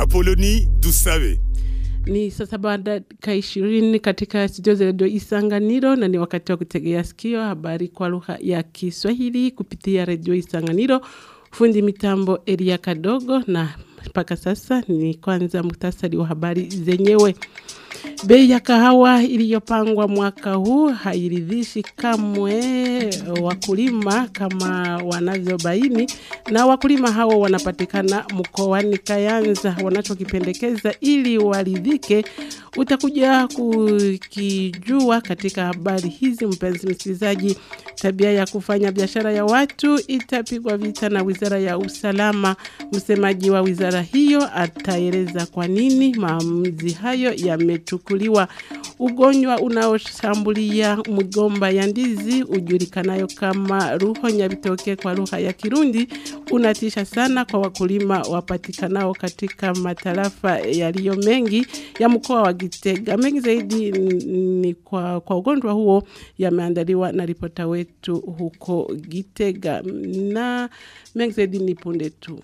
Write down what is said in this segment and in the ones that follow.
Apoloni Dusabe. Ni saa saba dakika ishirini katika studio za redio Isanganiro na ni wakati wa kutegea sikio habari kwa lugha ya Kiswahili kupitia redio Isanganiro. Fundi mitambo Elia Kadogo na mpaka sasa ni kwanza muktasari wa habari zenyewe. Bei ya kahawa iliyopangwa mwaka huu hairidhishi kamwe wakulima kama wanavyobaini, na wakulima hao wanapatikana mkoani Kayanza. Wanachokipendekeza ili waridhike utakuja kukijua katika habari hizi. Mpenzi msikilizaji, tabia ya kufanya biashara ya watu itapigwa vita na wizara ya usalama. Msemaji wa wizara hiyo ataeleza kwa nini maamuzi hayo yamechukuliwa. Ugonjwa unaoshambulia mgomba ya ndizi ujulikanayo kama ruho nyabitoke kwa lugha ya Kirundi unatisha sana kwa wakulima wapatikanao katika matarafa yaliyo mengi ya mkoa wa Gitega. Mengi zaidi ni kwa, kwa ugonjwa huo yameandaliwa na ripota wetu huko Gitega, na mengi zaidi ni punde tu.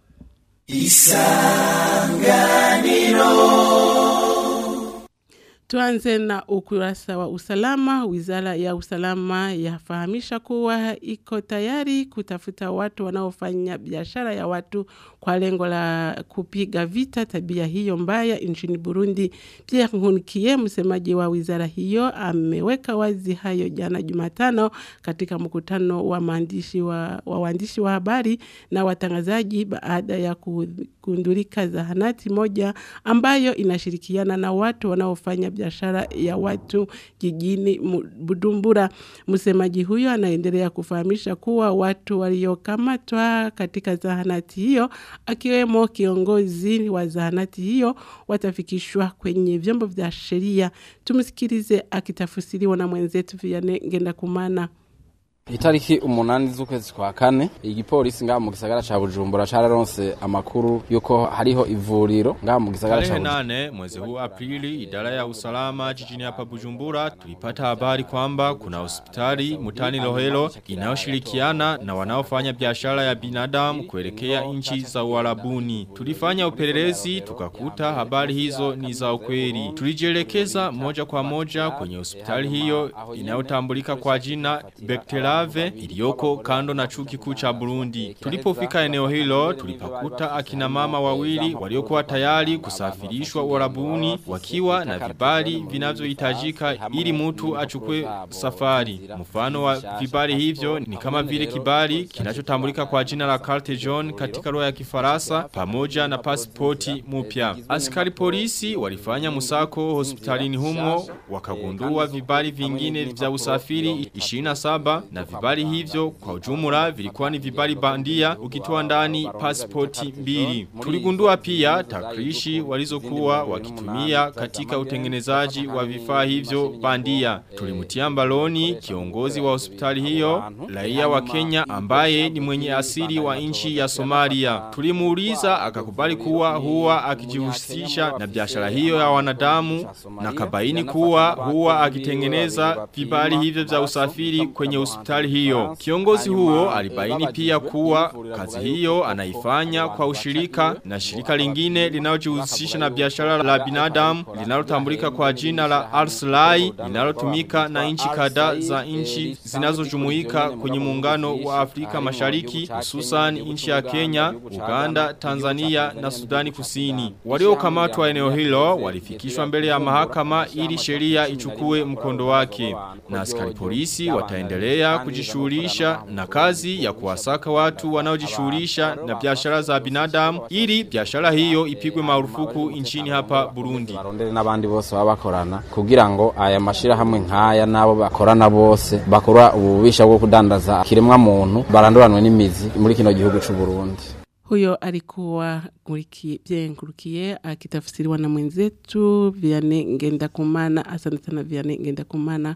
Isanganiro. Tuanze na ukurasa wa usalama. Wizara ya usalama yafahamisha kuwa iko tayari kutafuta watu wanaofanya biashara ya watu kwa lengo la kupiga vita tabia hiyo mbaya nchini Burundi. Pierre Nkunikiye, msemaji wa wizara hiyo, ameweka wazi hayo jana Jumatano katika mkutano wa maandishi wa, wa waandishi wa habari na watangazaji baada ya kugundulika zahanati moja ambayo inashirikiana na watu wanaofanya biashara ya watu jijini Bujumbura. Msemaji huyo anaendelea kufahamisha kuwa watu waliokamatwa katika zahanati hiyo akiwemo kiongozi wa zahanati hiyo watafikishwa kwenye vyombo vya sheria. Tumsikilize akitafsiriwa na mwenzetu Vianney Ngendakumana. Itariki umunani z'ukwezi kwa kane igipolisi ngaha mu gisagara ca Bujumbura cararonse amakuru yuko hariho ivuriro ngaha mu gisagara ca Bujumbura. nane mwezi huu Aprili idara ya usalama jijini hapa Bujumbura tulipata habari kwamba kuna hospitali mutani Lohelo inayoshirikiana na wanaofanya biashara ya binadamu kuelekea nchi za Uarabuni. Tulifanya upelelezi tukakuta habari hizo ni za ukweli. Tulijielekeza moja kwa moja kwenye hospitali hiyo inayotambulika kwa jina Bektela Kave iliyoko kando na chuo kikuu cha Burundi. Tulipofika eneo hilo tulipakuta akina mama wawili waliokuwa tayari kusafirishwa Uarabuni wakiwa na vibali vinavyohitajika ili mtu achukue safari. Mfano wa vibali hivyo ni kama vile kibali kinachotambulika kwa jina la carte jaune katika lugha ya Kifaransa pamoja na pasipoti mpya. Askari polisi walifanya musako hospitalini humo wakagundua vibali vingine vya usafiri 27 na vibali hivyo kwa ujumla vilikuwa ni vibali bandia ukitoa ndani pasipoti mbili. Tuligundua pia takrishi walizokuwa wakitumia katika utengenezaji wa vifaa hivyo bandia. Tulimutia mbaloni kiongozi wa hospitali hiyo, raia wa Kenya ambaye ni mwenye asili wa nchi ya Somalia. Tulimuuliza akakubali kuwa huwa akijihusisha na biashara hiyo ya wanadamu na kabaini kuwa huwa akitengeneza vibali hivyo vya usafiri kwenye hospitali hiyo. Kiongozi huo alibaini pia kuwa kazi hiyo anaifanya kwa ushirika na shirika lingine linalojihusisha na biashara la binadamu linalotambulika kwa jina la Arslai linalotumika na nchi kadhaa za nchi zinazojumuika kwenye muungano wa Afrika Mashariki hususan nchi ya Kenya, Uganda, Tanzania na Sudani Kusini. Waliokamatwa eneo hilo walifikishwa mbele ya mahakama ili sheria ichukue mkondo wake. Na askari polisi wataendelea kujishughulisha na kazi ya kuwasaka watu wanaojishughulisha na biashara za binadamu ili biashara hiyo ipigwe marufuku nchini hapa Burundi. Barondere n'abandi bose baba bakorana kugira ngo aya mashira hamwe nkaya nabo bakorana bose bakora ububisha bwo kudandaza kiremwa muntu baranduranwe n'imizi muri kino gihugu c'u Burundi. Huyo alikuwa Pierre Nkurukiye akitafsiriwa na mwenzetu Vianney Ngendakumana. Asante sana Vianney Ngendakumana.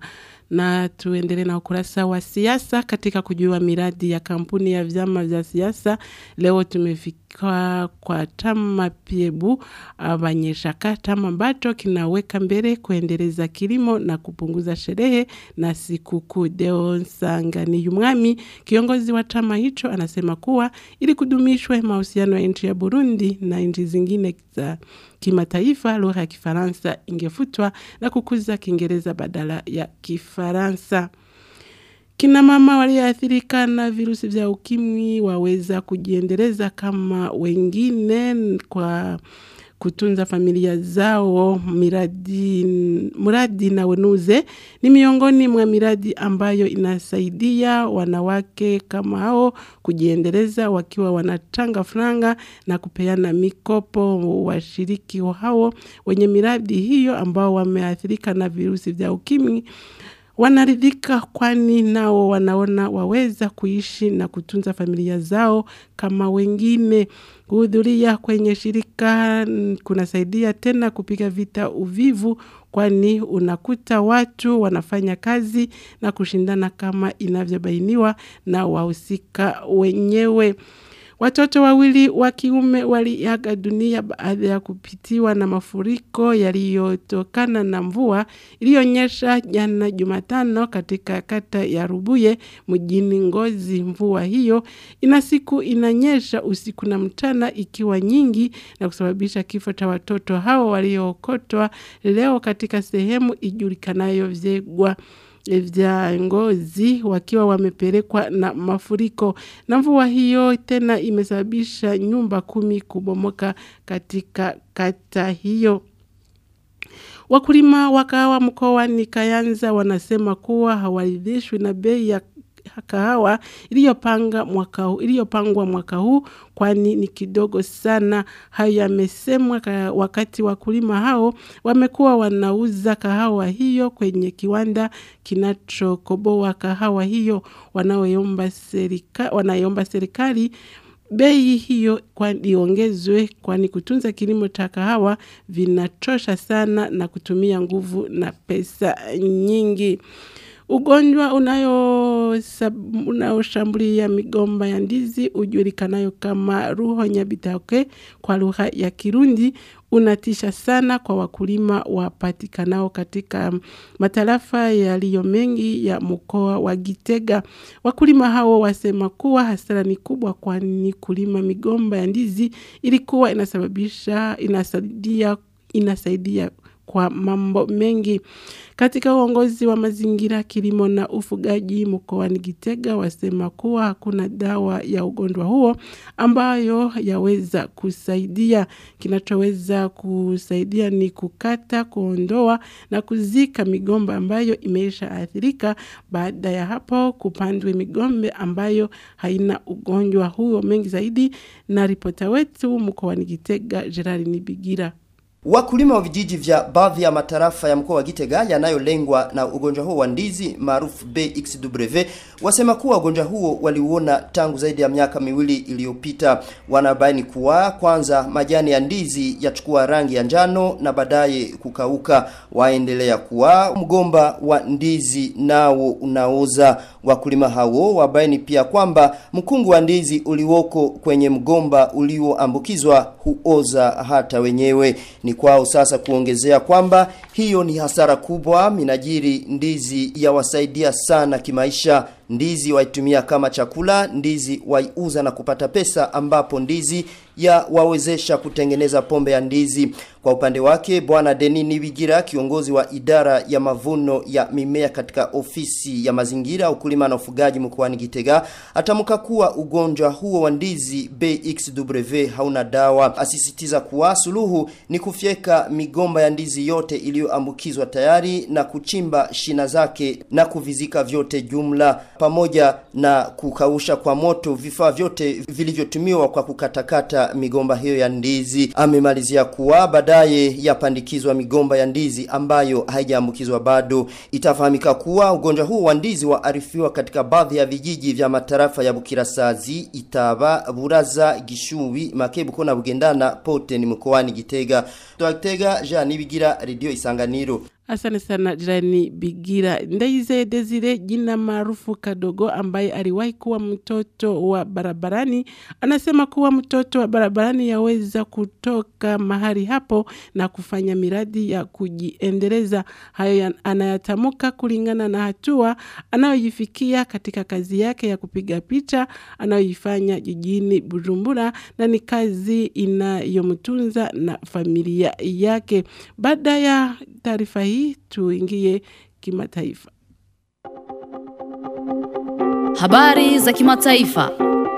Na tuendelee na ukurasa wa siasa katika kujua miradi ya kampuni ya vyama vya siasa. Leo tumefika kwa chama Piebu Abanyeshaka, chama ambacho kinaweka mbele kuendeleza kilimo na kupunguza sherehe na sikukuu. Deo Nsangani Umwami, kiongozi wa chama hicho, anasema kuwa ili kudumishwe mahusiano ya nchi ya Burundi na nchi zingine za kimataifa, lugha ya Kifaransa ingefutwa na kukuza Kiingereza badala ya Kifaransa. Kina mama walioathirika na virusi vya ukimwi waweza kujiendeleza kama wengine kwa kutunza familia zao. Miradi, mradi na wenuze ni miongoni mwa miradi ambayo inasaidia wanawake kama hao kujiendeleza wakiwa wanachanga franga na kupeana mikopo. Washiriki hao wenye miradi hiyo ambao wameathirika na virusi vya ukimwi wanaridhika kwani nao wanaona waweza kuishi na kutunza familia zao kama wengine. Kuhudhuria kwenye shirika kunasaidia tena kupiga vita uvivu kwani unakuta watu wanafanya kazi na kushindana kama inavyobainiwa na wahusika wenyewe. Watoto wawili wa kiume waliaga dunia baada ya kupitiwa na mafuriko yaliyotokana na mvua iliyonyesha jana Jumatano katika kata ya Rubuye mjini Ngozi. Mvua hiyo ina siku inanyesha usiku na mchana ikiwa nyingi na kusababisha kifo cha watoto hao waliookotwa leo katika sehemu ijulikanayo Vyegwa vya Ngozi wakiwa wamepelekwa na mafuriko. Na mvua hiyo tena imesababisha nyumba kumi kubomoka katika kata hiyo. Wakulima wa kahawa mkoani Kayanza wanasema kuwa hawaridhishwi na bei ya kahawa iliyopanga mwaka huu iliyopangwa mwaka huu kwani ni kidogo sana. Hayo yamesemwa wakati wakulima hao wamekuwa wanauza kahawa hiyo kwenye kiwanda kinachokoboa kahawa hiyo, wanaoomba serikali wanaomba serikali bei hiyo kwani iongezwe, kwani kutunza kilimo cha kahawa vinachosha sana na kutumia nguvu na pesa nyingi. Ugonjwa unaoshambulia unayo migomba ya ndizi ujulikanayo kama ruho nyabitake kwa lugha ya Kirundi unatisha sana kwa wakulima wapatikanao katika matarafa yaliyo mengi ya mkoa wa Gitega. Wakulima hao wasema kuwa hasara ni kubwa, kwani kulima migomba ya ndizi ilikuwa inasababisha inasaidia inasaidia kwa mambo mengi. Katika uongozi wa mazingira, kilimo na ufugaji mkoani Gitega wasema kuwa hakuna dawa ya ugonjwa huo ambayo yaweza kusaidia. Kinachoweza kusaidia ni kukata, kuondoa na kuzika migomba ambayo imeisha athirika. Baada ya hapo kupandwe migombe ambayo haina ugonjwa huo. Mengi zaidi na ripota wetu mkoani Gitega, Gerard Nibigira. Wakulima wa vijiji vya baadhi ya matarafa ya mkoa wa Gitega yanayolengwa na ugonjwa huo wa ndizi maarufu BXW wasema kuwa ugonjwa huo waliuona tangu zaidi ya miaka miwili iliyopita. Wanabaini kuwa kwanza majani ya ndizi yachukua rangi ya njano na baadaye kukauka. Waendelea kuwa mgomba wa ndizi nao unaoza. Wakulima hao wabaini pia kwamba mkungu wa ndizi uliwoko kwenye mgomba ulioambukizwa huoza hata wenyewe. Ni kwao sasa kuongezea kwamba hiyo ni hasara kubwa minajiri ndizi yawasaidia sana kimaisha ndizi waitumia kama chakula ndizi waiuza na kupata pesa ambapo ndizi ya wawezesha kutengeneza pombe ya ndizi kwa upande wake bwana Deni Nibigira kiongozi wa idara ya mavuno ya mimea katika ofisi ya mazingira ukulima na ufugaji mkoani Gitega atamka kuwa ugonjwa huo wa ndizi BXW hauna dawa asisitiza kuwa suluhu ni kufyeka migomba ya ndizi yote iliyoambukizwa tayari na kuchimba shina zake na kuvizika vyote jumla pamoja na kukausha kwa moto vifaa vyote vilivyotumiwa kwa kukatakata migomba hiyo ya ndizi. Amemalizia kuwa baadaye yapandikizwa migomba ya ndizi ambayo haijaambukizwa bado. Itafahamika kuwa ugonjwa huu wa ndizi waarifiwa katika baadhi ya vijiji vya matarafa ya Bukirasazi, Itaba, Buraza, Gishubi, Makebuko na Bugendana pote ni mkoani Gitega. Toa Gitega, Jean Nibigira, Radio Isanganiro. Asante sana jirani Bigira. Ndaize Desire, jina maarufu Kadogo, ambaye aliwahi kuwa mtoto wa barabarani, anasema kuwa mtoto wa barabarani yaweza kutoka mahali hapo na kufanya miradi ya kujiendeleza. Hayo ya- anayatamuka kulingana na hatua anayoifikia katika kazi yake ya kupiga picha anayoifanya jijini Bujumbura, na ni kazi inayomtunza na familia yake. Baada ya taarifa hii, tuingie kimataifa. Habari za kimataifa.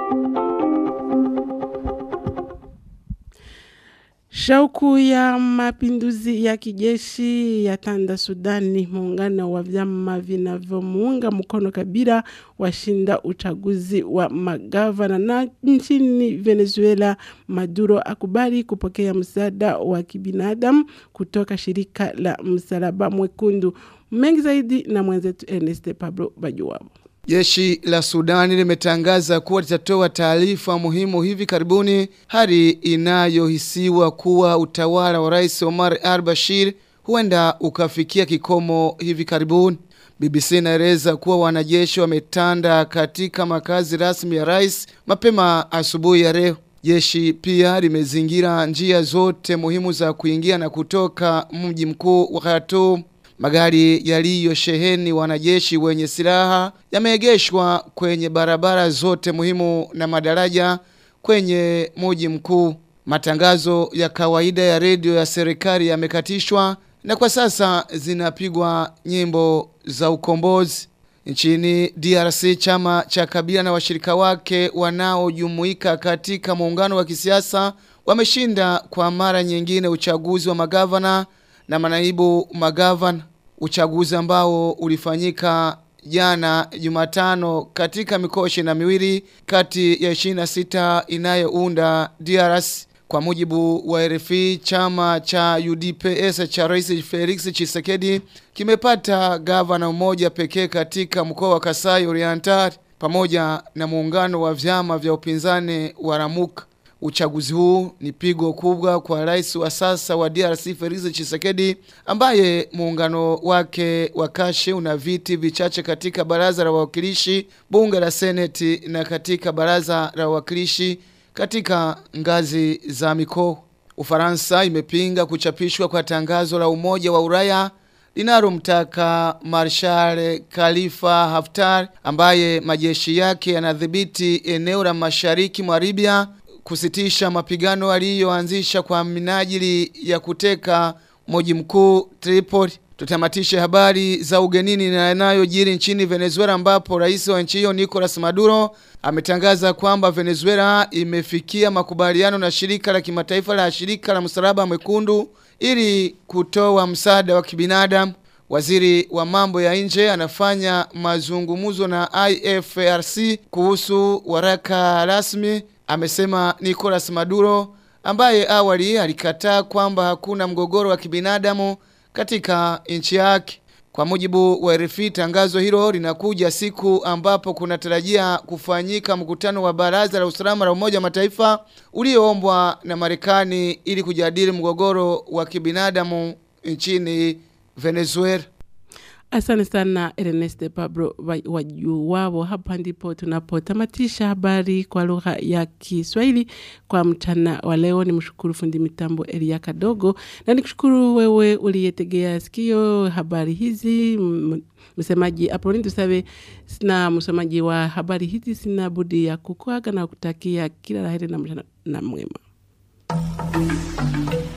Shauku ya mapinduzi ya kijeshi ya tanda Sudani, muungano wa vyama vinavyomuunga mkono Kabila washinda uchaguzi wa magavana. Na nchini Venezuela, Maduro akubali kupokea msaada wa kibinadamu kutoka shirika la Msalaba Mwekundu. Mengi zaidi na mwenzetu Ernest Pablo Bajuwabo. Jeshi la Sudani limetangaza kuwa litatoa taarifa muhimu hivi karibuni, hali inayohisiwa kuwa utawala wa Rais Omar al-Bashir huenda ukafikia kikomo hivi karibuni. BBC inaeleza kuwa wanajeshi wametanda katika makazi rasmi ya rais mapema asubuhi ya leo. Jeshi pia limezingira njia zote muhimu za kuingia na kutoka mji mkuu wa Khartoum. Magari yaliyosheheni wanajeshi wenye silaha yameegeshwa kwenye barabara zote muhimu na madaraja kwenye mji mkuu. Matangazo ya kawaida ya redio ya serikali yamekatishwa na kwa sasa zinapigwa nyimbo za ukombozi. Nchini DRC chama cha Kabila na washirika wake wanaojumuika katika muungano wa kisiasa wameshinda kwa mara nyingine uchaguzi wa magavana na manaibu magavana uchaguzi ambao ulifanyika jana Jumatano katika mikoa ishirini na miwili kati ya 26 inayounda DRC kwa mujibu wa RFI chama cha UDPS cha Rais Felix Tshisekedi kimepata gavana mmoja pekee katika mkoa wa Kasai Oriental pamoja na muungano wa vyama vya upinzani wa Ramuka Uchaguzi huu ni pigo kubwa kwa rais wa sasa wa DRC Felix Tshisekedi ambaye muungano wake wa kashe una viti vichache katika baraza la wawakilishi, bunge la seneti na katika baraza la wawakilishi katika ngazi za mikoa. Ufaransa imepinga kuchapishwa kwa tangazo la Umoja wa Ulaya linalomtaka Marshal Khalifa Haftar ambaye majeshi yake yanadhibiti eneo la mashariki mwa Libya kusitisha mapigano aliyoanzisha kwa minajili ya kuteka mji mkuu Tripoli. Tutamatishe habari za ugenini na yanayojiri nchini Venezuela ambapo rais wa nchi hiyo Nicolas Maduro ametangaza kwamba Venezuela imefikia makubaliano na shirika la kimataifa la shirika la msalaba mwekundu ili kutoa msaada wa kibinadamu. Waziri wa mambo ya nje anafanya mazungumzo na IFRC kuhusu waraka rasmi amesema Nicolas Maduro ambaye awali alikataa kwamba hakuna mgogoro wa kibinadamu katika nchi yake. Kwa mujibu wa RFI tangazo hilo linakuja siku ambapo kunatarajia kufanyika mkutano wa baraza la usalama la Umoja wa Mataifa ulioombwa na Marekani ili kujadili mgogoro wa kibinadamu nchini Venezuela. Asante sana Ernest Pablo Wajuwabo. Hapa ndipo tunapotamatisha habari kwa lugha ya Kiswahili kwa mchana wa leo. Ni mshukuru fundi mitambo Elia Kadogo na nikushukuru wewe uliyetegea sikio habari hizi. M- Msemaji Apoloni Tusabe na msomaji wa habari hizi, sina budi ya kukuaga na kutakia kila laheri na mchana na mwema.